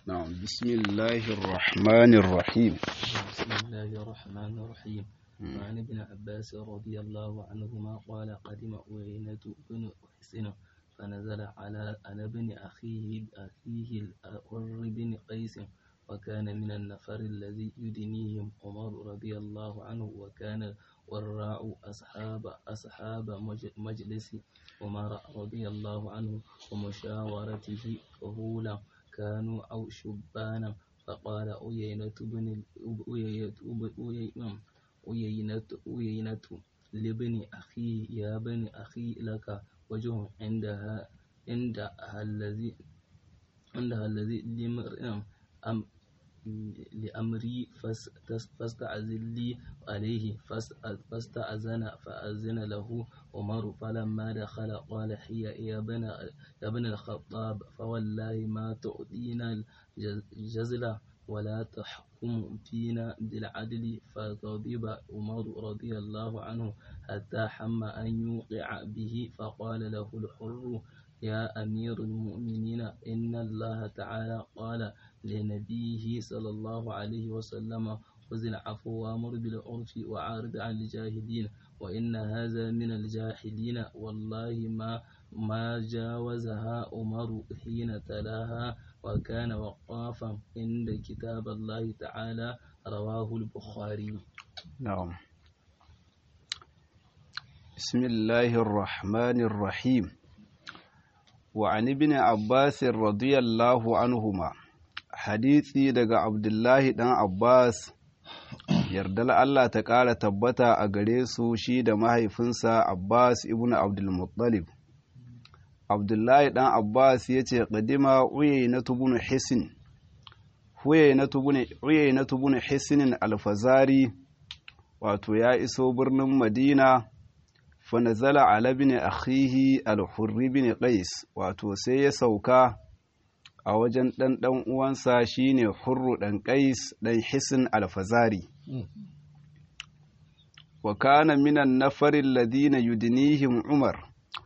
نعم بسم الله الرحمن الرحيم بسم الله الرحمن الرحيم وعن ابن عباس رضي الله عنهما قال قدم أوينة بن حسن فنزل على على ابن أخيه أخيه الحر بن قيس وكان من النفر الذي يدنيهم عمر رضي الله عنه وكان وراء أصحاب أصحاب مج- مجلس عمر رضي الله عنه ومشاورته فهولا كانوا أو شبانا فقال أيينة بن أيينة أيينة أيينة لابن أخي يا بن أخي لك وجه عندها عندها الذي عندها الذي لمرء أم لأمري فاس- فاستأذن لي عليه فاس- فاستأذن فأذن له عمر فلما دخل قال هي يا ابن يا ابن الخطاب فوالله ما تعطينا الجزل ولا تحكم فينا بالعدل فغضب عمر رضي الله عنه حتى حم أن يوقع به فقال له الحر يا أمير المؤمنين إن الله تعالى قال لنبيه صلى الله عليه وسلم خذ العفو وامر بالعرف وعارض عن الجاهلين وإن هذا من الجاهلين والله ما ما جاوزها عمر حين تلاها وكان وقافا عند كتاب الله تعالى رواه البخاري نعم بسم الله الرحمن الرحيم وعن ابن عباس رضي الله عنهما hadisi daga Abdullahi ɗan Abbas yardar Allah ta ƙara tabbata a gare su shi da mahaifinsa Abbas ibn Abdulmuttalib. Abdullahi ɗan Abbas ya ce ƙadima uye na tubun hisin, uye na tubun hisinin alfazari wato ya iso birnin Madina fanazala ala bin akhihi al-hurri bin qais wato sai ya sauka a wajen ɗan ɗan uwansa shine hurru ɗan ƙais ɗan hisin alfazari wa kana minan nafarin ladina yudinihim umar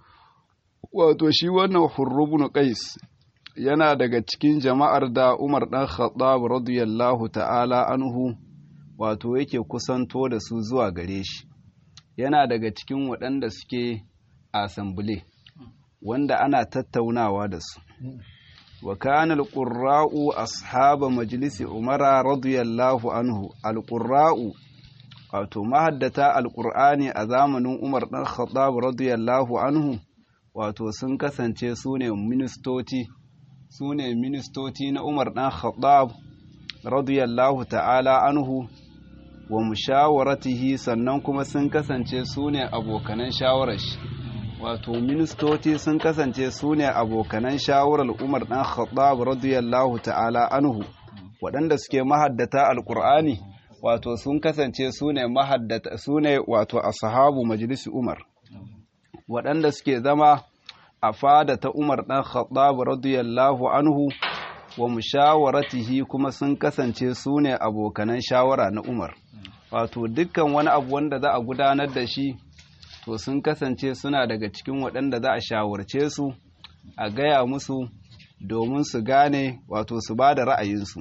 wato shi wannan hurru bin qais yana daga cikin jama'ar da umar ɗan khattab radiyallahu ta'ala anhu wato yake kusanto da su zuwa gare shi yana daga cikin waɗanda suke asambule wanda ana tattaunawa da su وكان القراء أصحاب مجلس عمر رضي الله عنه القراء wato mahaddata alƙur'ani a zamanin umar ɗan khattab radiyallahu anhu wato sun kasance su ne ministoci su ne ministoci na umar ɗan khattab radiyallahu ta'ala anhu wa mushawaratihi sannan kuma sun kasance su ne abokanan shawarar shi wato ministoci sun kasance su ne abokanan shawarar umar ɗan khattab radiyallahu ta'ala anhu waɗanda suke mahaddata alƙur'ani wato sun kasance su ne mahaddata su ne wato ashabu majalisi umar waɗanda suke zama a fada ta umar ɗan khattab radiyallahu anhu wa mushawaratihi kuma sun kasance su ne abokanan shawara na umar wato dukkan wani abu wanda za a gudanar da shi to sun kasance suna daga cikin waɗanda za a shawarce su a gaya musu domin su gane wato su ba da ra'ayinsu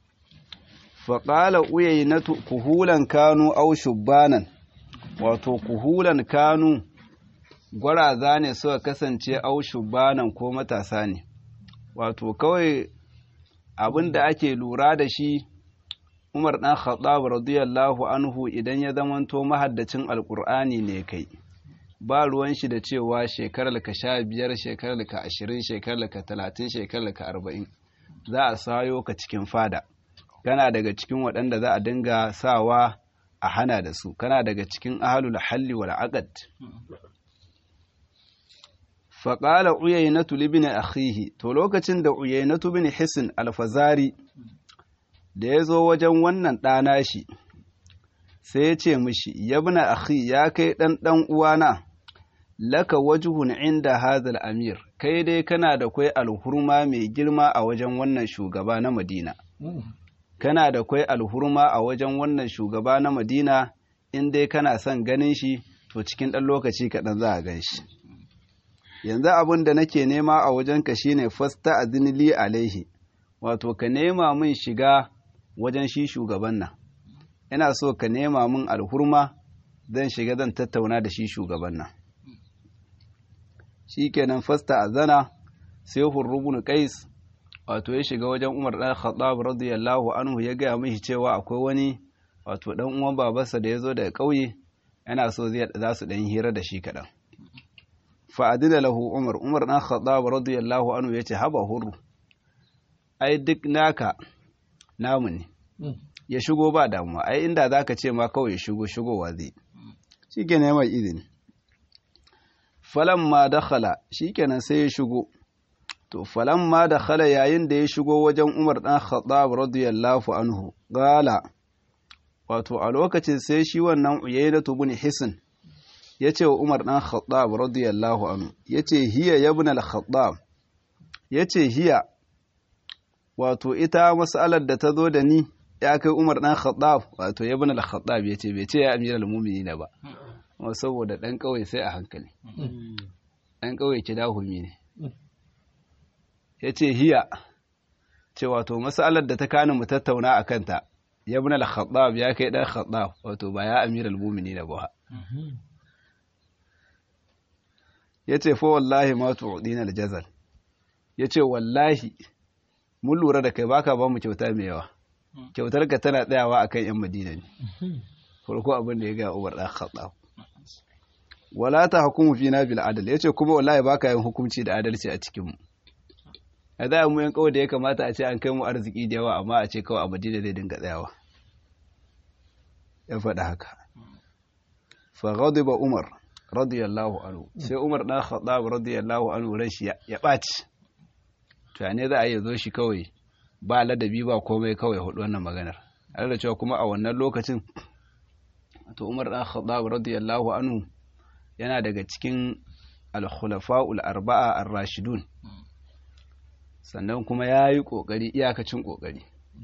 faƙala uyayi na kuhulan kanu au shubbanan wato kuhulan kanu gwaraza ne suka kasance au shubbanan ko matasa ne wato kawai abin da ake lura da shi umar ɗan khattab radiyallahu anhu idan ya zamanto mahaddacin alƙur'ani ne kai ba ruwan shi da cewa shekarar ka sha biyar shekarar ka ashirin shekarar ka talatin shekarar ka arba'in za a sayo ka cikin fada kana daga cikin waɗanda za a dinga sawa a hana da su kana daga cikin ahalul halli wal aqd faƙala uyainatu libni akhihi to lokacin da uyainatu bin hisin alfazari da ya zo wajen wannan ɗana shi sai ya ce mishi yabna akhi ya kai ɗan ɗan uwana laka wajuhun inda hadal amir kai dai kana da kwai alhurma mai girma a wajen wannan shugaba na madina kana da kwai alhurma a wajen wannan shugaba na madina in dai kana son ganin shi to cikin ɗan lokaci kaɗan za a gan shi yanzu abin da nake nema a wajenka shine fasta azinili alaihi wato ka nema min shiga wajen shi shugaban nan ina so ka nema min alhurma zan shiga zan tattauna da shi shugaban nan shikenan fasta azana sai hurrubun qais wato ya shiga wajen Umar dan Khattab radiyallahu anhu ya gaya mishi cewa akwai wani wato dan uwan babarsa da ya zo daga ƙauye yana so zai za su dan hira da shi kaɗan. fa adina lahu Umar Umar dan Khattab radiyallahu anhu yace haba hurru ai duk naka namu ne ya shigo ba damuwa ai inda zaka ce ma kawai ya shigo shigowa zai shikenan mai izini falamma dakhala shikenan sai ya shigo to falamma dakhala yayin da ya shigo wajen Umar dan Khattab radiyallahu anhu gala wato a lokacin sai shi wannan Uyaynatu bin Hisn yace wa Umar dan Khattab radiyallahu anhu yace hiya ibn al-Khattab yace hiya wato ita mas'alar da ta zo da ni ya kai Umar dan Khattab wato ibn al-Khattab yace bai ce ya amiral mu'minin ba saboda dan kauye sai a hankali dan kauye kidahumi ne ya ce hiya ce wato matsalar da ta kani mu tattauna a kanta ya bi na khattab ya kai dan khattab wato ba ya amir al-mumini na ba ya ce fa wallahi ma tu'dina al-jazal ya ce wallahi mun lura da kai baka ba mu kyauta mai yawa kyautar ka tana tsayawa akan yan madina ne farko abin da ya ga Umar dan Khattab wala ta hukumu fina bil adl yace kuma wallahi baka yin hukunci da adalci a cikin mu a za mu yan kawai da ya kamata a ce an kai mu arziki da yawa amma a ce kawai a madina zai dinga tsayawa ya faɗa haka fa ghadiba umar radiyallahu anhu sai umar dan khattab radiyallahu anhu ran shi ya ɓaci to ne za a yi zo shi kawai ba ladabi ba komai kawai hudu wannan maganar har da cewa kuma a wannan lokacin to umar dan khattab radiyallahu anhu yana daga cikin al-khulafa'ul arba'a ar-rashidun sannan kuma ya yi ƙoƙari iyakacin ƙoƙari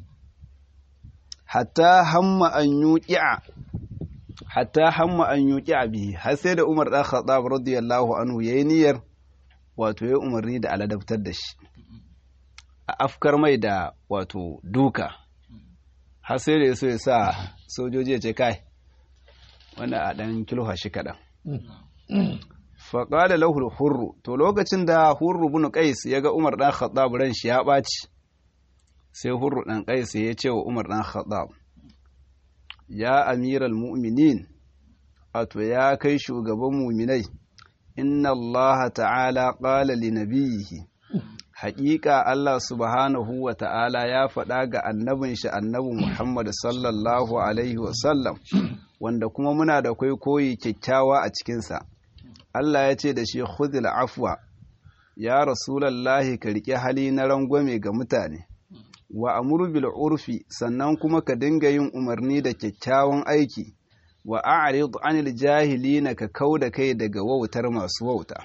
hatta hamma an yuƙi'a hatta hamma an yuƙi'a bihi har sai da umar ɗan khattab radiyallahu anhu ya yi niyyar wato ya umarni da aladabtar da shi a afkar mai da wato duka har sai da ya so ya sa sojoji ya ce kai wanda a ɗan kilha shi kaɗan faƙada lahul hurru to lokacin da hurru bin qais ya ga umar ɗan khattab ran shi ya ɓaci sai hurru ɗan qais ya ce wa umar ɗan khattab ya amiral mu'minin wato ya kai shugaban mu'minai inna allaha ta'ala qala li nabiyhi haƙiƙa Allah subhanahu wa ta'ala ya faɗa ga annabin shi annabi Muhammad sallallahu alaihi wa sallam wanda kuma muna da kai koyi kyakkyawa a cikinsa Allah ya ce da shi khudil afwa ya rasulallahi ka riƙe hali na rangwame ga mutane wa amuru bil urfi sannan kuma ka dinga yin umarni da kyakkyawan aiki wa a'rid anil jahilina ka kauda kai daga wautar masu wauta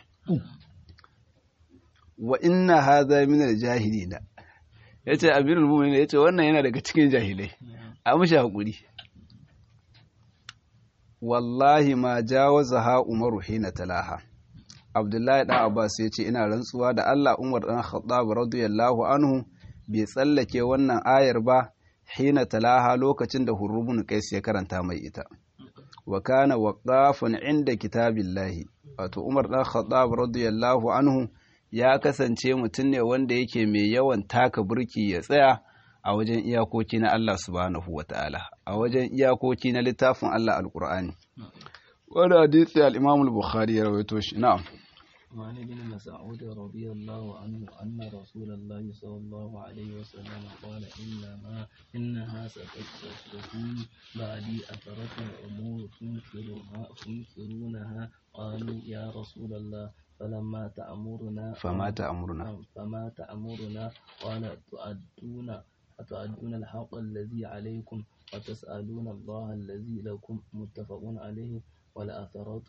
wa inna hadha min al jahilina yace amirul mu'minin yace wannan yana daga cikin jahilai a mushi hakuri wallahi ma jawaza ha umaru hina talaha abdullahi dan abbas ya ce ina rantsuwa da allah umar dan khattab radiyallahu anhu bai tsallake wannan ayar ba hina talaha lokacin da hurubun qais ya karanta mai ita wa kana waqafan inda kitabillahi wato umar dan khattab radiyallahu anhu ya kasance mutum ne wanda yake mai yawan taka burki ya tsaya a wajen iyakoki na Allah subhanahu wa ta'ala a wajen iyakoki na littafin Allah al-Qur'ani wanda hadisi al-Imam al-Bukhari ya rawaito shi na'am وعن ابن مسعود رضي الله عنه أن رسول الله صلى الله عليه وسلم قال إنما إنها ستكون بعدي أثرة أمور تنكرها تنكرونها قالوا يا رسول الله فلما تأمرنا فما تأمرنا فما تأمرنا قال تؤدون أتؤدون الحق الذي عليكم وتسألون الله الذي لكم متفق عليه والآثرة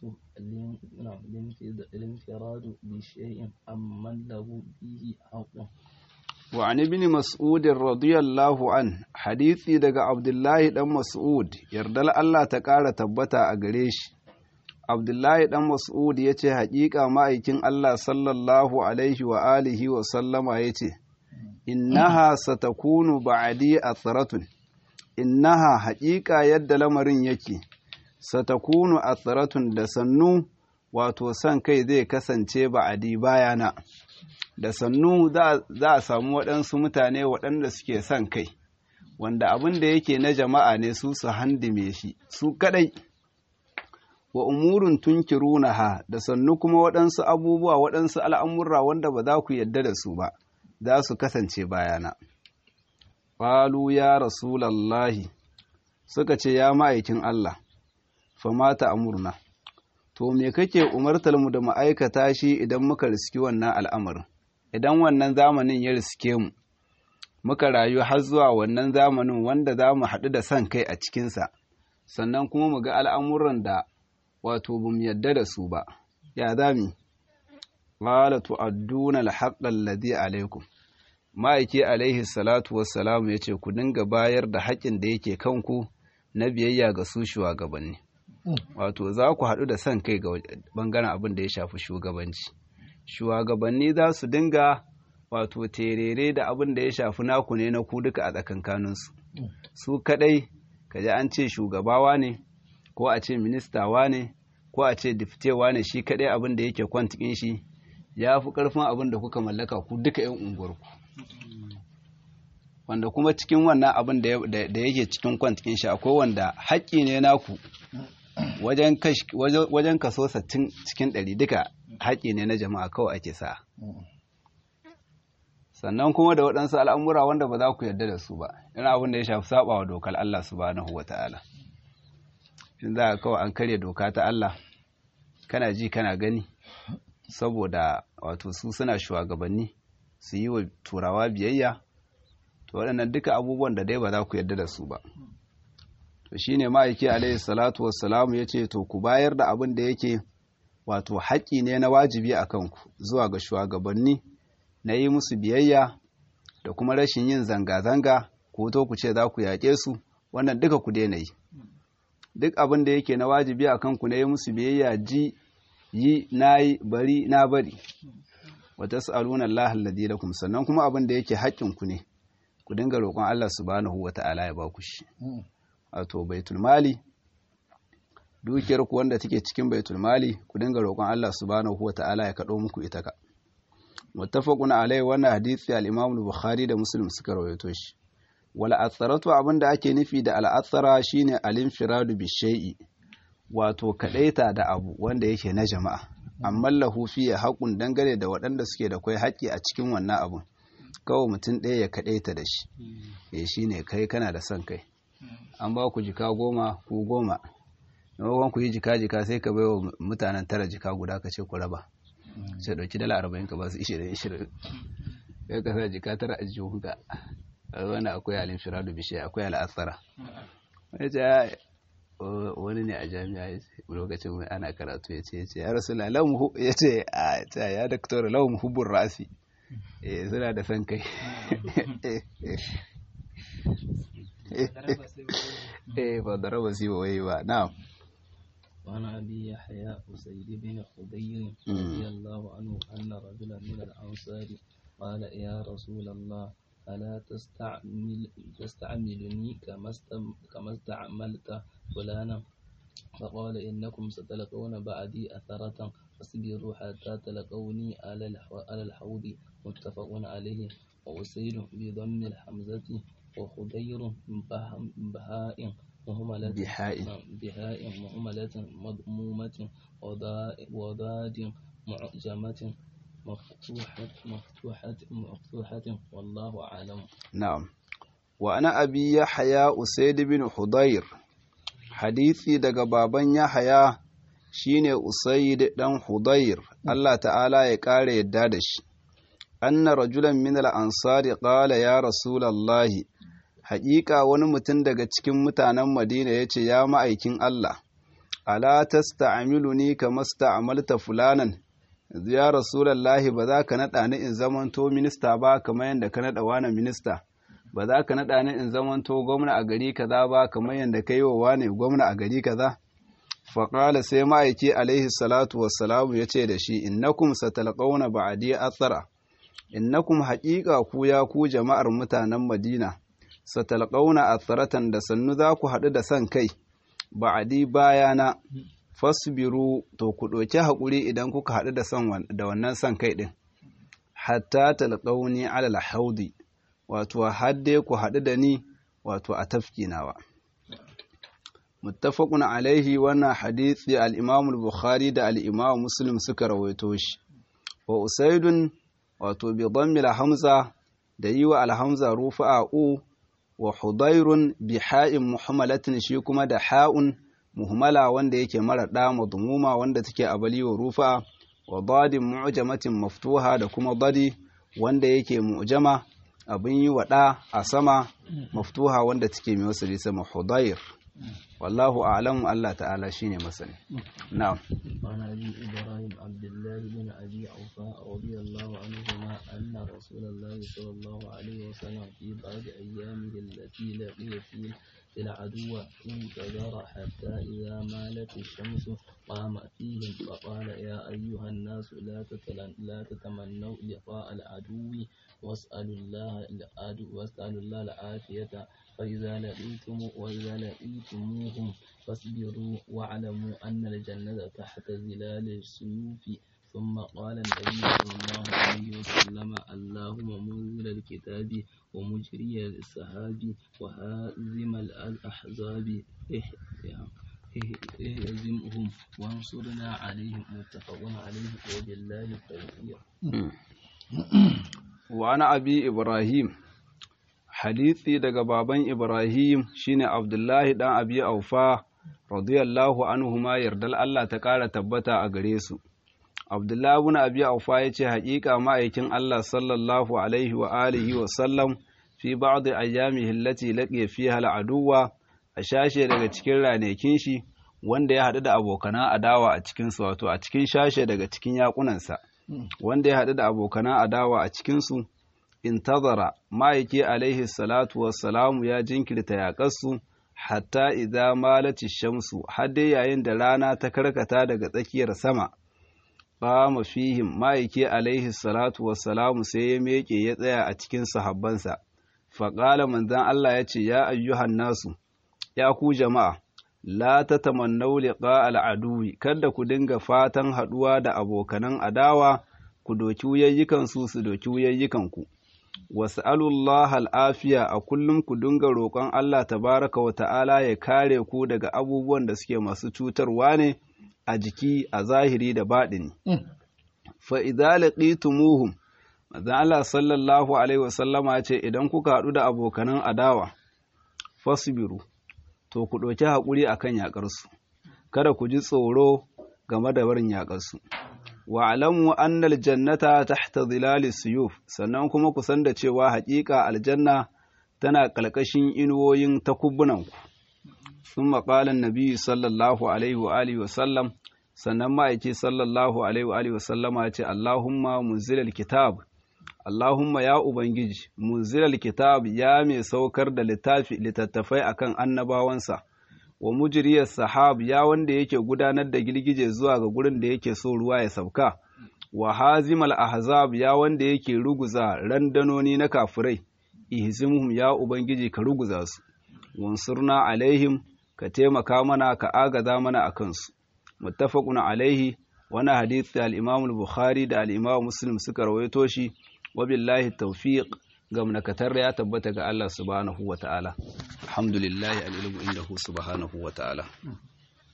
الانفراد بشيء أمن له به حق وعن ابن مسعود رضي الله عنه حديثي daga Abdullahi dan Mas'ud yardal Allah ta ƙara tabbata a gare shi Abdullahi dan Mas'ud yace haƙiƙa ma'aikin Allah sallallahu alaihi wa alihi wa sallama yace innaha satakunu ba'di athratun innaha haƙiƙa yadda lamarin yake satakunu athratun da sannu wato san kai zai kasance ba'adi bayana da sannu za a samu waɗansu mutane waɗanda suke son kai wanda abin da yake na jama'a ne su su handime shi su kadai wa umurun tunkirunaha da sannu kuma waɗansu abubuwa waɗansu al'amurra wanda ba za ku yadda da su ba za su kasance bayana ƙwalu ya rasulallahi suka ce ya ma'aikin Allah famata amurna to me kake umartar mu da ma'aikata shi idan muka riski wannan al'amarin idan wannan zamanin ya riske mu muka rayu har zuwa wannan zamanin wanda za mu haɗu da son kai a cikinsa sannan kuma mu ga al'amuran da wato ba mu yadda da su ba ya za mu ƙala tu'adduna alhaqqal ladhi alaikum ma'aiki alaihi salatu wassalamu yace ku dinga bayar da haƙƙin da yake kanku na biyayya ga su shugabanni wato za ku haɗu da son kai ga bangaren abin da ya shafi shugabanci shugabanni za su dinga wato terere da abin da ya shafi naku ne na ku duka a tsakankaninsu su kadai kaji an ce shugabawa ne ko a ce ministawa ne ko a ce diftewa ne shi kadai abin da yake kwantikin shi ya fi karfin abin da kuka mallaka ku duka yan unguwarku wanda kuma cikin wannan abin da yake cikin kwantikin shi akwai wanda haƙƙi ne naku wajen kaso 60 cikin 100 duka haƙƙi ne na jama'a kawai ake sa sannan kuma da waɗansu al'amura wanda ba za ku yarda da su ba yana abin da ya shafi saba wa dokar Allah subhanahu wa ta'ala in za a kawai an karya doka ta Allah kana ji kana gani saboda wato su suna shugabanni su yi wa turawa biyayya to waɗannan duka abubuwan da dai ba za ku yarda da su ba to shine ma'aiki alaihi salatu wassalamu ya ce to ku bayar da abin da yake wato haƙƙi ne na wajibi a kanku zuwa ga shugabanni na yi musu biyayya da kuma rashin yin zanga-zanga ko to ku ce za ku yaƙe su wannan duka ku daina yi duk abin da yake na wajibi a kanku na yi musu biyayya ji yi na yi bari na bari wata sa'aluna Allah alladhi lakum sannan kuma abin da yake haƙƙinku ne ku dinga roƙon Allah subhanahu wata'ala ya ba ku shi wato baitul mali dukiyar ku wanda take cikin baitul mali ku dinga roƙon Allah subhanahu wata'ala ya kaɗo muku ita ka muttafaqun alai wannan hadisi al-Imam Bukhari da Muslim suka rawaito shi wal atharatu abinda ake nufi da al shine al-infiradu bi shay'i wato kadaita da abu wanda yake na jama'a amma lahu fi haqqun dangane da waɗanda suke da kai haƙƙi a cikin wannan abun kawai mutum ɗaya ya kadaita da shi eh shine kai kana da son kai an ba ku jika goma ku goma maimakon ku yi jika jika sai ka baiwa mutanen tara jika guda ka ce ku raba sai ɗauki dala arba'in ka ba su ishirin ishirin ya ka sa jika tara a jihunka wani akwai alin firadu bishiya akwai al'asara wani ce wani ne a jami'a lokacin mai ana karatu ya ce ya ce ya rasu lamu ya ce a ta ya daktar lamu hubun rasi suna da san kai eh ba da raba si ba wai ba na'am وعن أبي يحيى أسيد بن خضير رضي الله عنه أن رجلا من الأنصار قال يا رسول الله ألا تستعمل تستعملني كما كما استعملت فلانا فقال إنكم ستلقون بعدي أثرة فاصبروا حتى تلقوني على الحوض متفق عليه وأسيد بضم الحمزة وخضير بهاء مهملة بحاء بهاء مهملة مضمومة وضاد معجمة مفتوحة مفتوحة مفتوحة والله أعلم نعم وأنا أبي يحيى أسيد بن حضير حديثي daga baban Yahaya shine Usaid dan Hudayr Allah ta'ala ya kare yadda da shi anna rajulan min al-ansari qala ya rasulallahi haƙiƙa wani mutum daga cikin mutanen Madina ya ce, Ya ma'aikin Allah, ala ta sta'amilu ni kama sta'amalta fulanan, ya Rasulallahi ba za ka naɗa ni in zamanto minista ba kamar yadda ka naɗa wani minista, ba za ka naɗa ni in zamanto gwamna a gari kaza ba kamar yadda ka yi wa wani gwamna a gari kaza. Faƙala sai ma'aiki alaihi salatu wassalamu ya ce da shi, innakum satalqauna ba'adi athara innakum haƙiƙa ku ya ku jama'ar mutanen Madina satalqauna atharatan da sannu za ku haɗu da san kai ba'adi bayana fasbiru to ku ɗauki haƙuri idan kuka haɗu da san da wannan san kai ɗin hatta talqauni ala haudi wato hadde ku haɗu da ni wato a tafki nawa muttafaqun alaihi wannan hadisi al-Imam al-Bukhari da al-Imam Muslim suka rawaito shi wa usaidun wato bi dhammil hamza da yi wa al-hamza rufa'a u wa hudairun bi ha'in muhammalatin shi kuma da ha'un muhmala wanda yake mara da madmuma wanda take abali wa rufa'a wa dadin mu'jamatin maftuha da kuma dadi wanda yake mu'jama abin yi wa da a sama maftuha wanda take mai wasali sama hudair wallahu a'lamu Allah ta'ala shine masani na'am وعن ابي ابراهيم عبد الله بن ابي اوفاء رضي الله عنهما ان رسول الله صلى الله عليه وسلم في بعض ايامه التي لقي في العدو انتظر حتى اذا مالت الشمس قام فيهم فقال يا ايها الناس لا لا تتمنوا لقاء العدو واسالوا الله العدو واسالوا الله العافيه فإذا لقيتم وإذا لقيتموهم فاصبروا واعلموا أن الجنة تحت ظلال السيوف ثم قال النبي صلى الله عليه وسلم اللهم منزل الكتاب ومجري السحاب وهازم الأحزاب اهزمهم وانصرنا عليهم متفق عليه وبالله التوفيق وعن أبي إبراهيم hadisi daga baban Ibrahim shine Abdullahi dan Abi Aufa radiyallahu anhu ma yardal Allah ta ƙara tabbata a gare su. Abdullahi ibn Abi Aufa yace haƙiƙa ma'aikin Allah sallallahu alaihi wa alihi wa sallam fi ba'd ayyamihi allati laqiya fiha al'aduwa a shashe daga cikin ranekin shi wanda ya haɗu da abokana adawa a cikin su wato a cikin shashe daga cikin yakunansa wanda ya haɗu da abokana adawa a cikin su intazara ma'aiki alaihi salatu wassalamu ya jinkirta yaƙarsu hatta idza malati shamsu har dai yayin da rana ta karkata daga tsakiyar sama qama fihim ma'aiki alaihi salatu wassalamu sai ya meke ya tsaya a cikin sahabbansa faƙala manzon Allah ya ce ya ayyuhan nasu ya ku jama'a la tatamannaw liqa al'aduwi kada ku dinga fatan haɗuwa da abokanan adawa ku doki wuyayyikan su su doki wuyayyikan ku was'alullah al'afiya a kullum ku dinga roƙon Allah tabaraka wa ta'ala ya kare ku daga abubuwan da suke masu cutarwa ne a jiki a zahiri da baɗini. Fa idza laqitumuhum Manzon Allah sallallahu alaihi wasallama ce idan kuka haɗu da abokanan adawa fasbiru to ku ɗauki haƙuri akan yaƙarsu kada ku ji tsoro game da barin yaƙarsu. wa alamu annal jannata tahta zilali suyuf sannan kuma ku san da cewa haƙiƙa aljanna tana ƙalƙashin inuwoyin takubbunanku sun maƙalan nabi sallallahu alaihi wa alihi wa sallam sannan ma'aiki sallallahu alaihi wa alihi wa sallama ce allahumma munzilal kitab allahumma ya ubangiji munzilal kitab ya mai saukar da littafi littattafai akan annabawansa wa mujriyar sahab ya wanda yake gudanar da girgije zuwa ga gurin da yake so ruwa ya sauka wa hazimal ahzab ya wanda yake ruguza randanoni na kafirai ihzimhum ya ubangiji ka ruguza su wansurna alaihim ka taimaka mana ka agaza mana a kansu muttafaqun alaihi wani hadisi al-imam al-bukhari da al-imam muslim suka rawaito shi wa billahi tawfiq gamnakatar ya tabbata ga Allah subhanahu wa ta'ala alhamdulillahi al'ilmu inda hu subhanahu wa ta'ala